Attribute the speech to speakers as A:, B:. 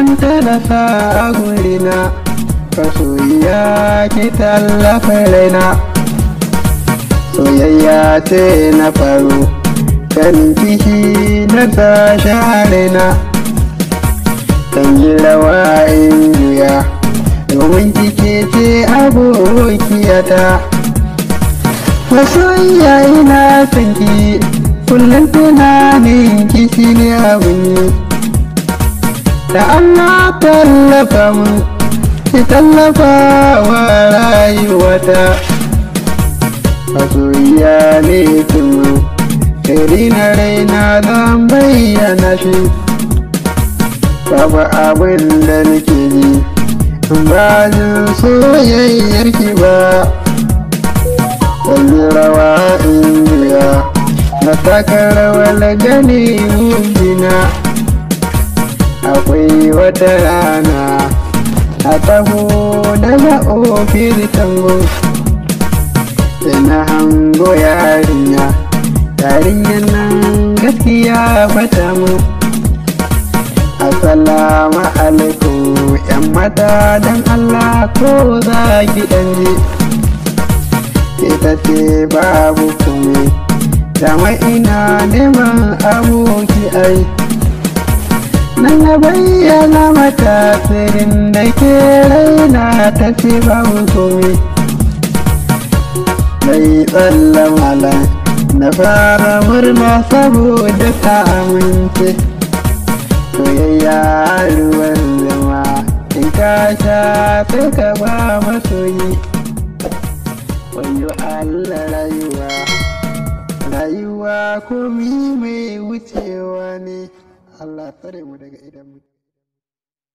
A: ta da sa a gurina masoyiya ki tallafa raina soyayya ce na faru ganin kishi na tashi harina kan yi rawa in juya domin kike ce abokiyata masoyiya ina sanki kullum tunanin kishi ne abin yi da Allah tallafa mu ki tallafa wa rayuwata masoyiya ne kuma Kari na raina zan bayyana shi Babu abin da nake ji ba jin soyayyar ki ba Kalli rawa in juya na taka rawar gani mujina Akwai wata rana a taho daga ofis tango Ina hango yarinya yarinyar nan gaskiya bata mu assalamu alaikum yan mata don allah ko za ki dan ji ita ce babu kome dama ina neman aboki ai nan na bayyana mata tsirin da ke raina ta ce babu kome mai tsallan malam na fara murna saboda ta amince soyayya ruwan zama in ka sha sai ka ba masoyi wayo Allah rayuwa rayuwa komi mai wucewa ne Allah tsare mu daga idan mutu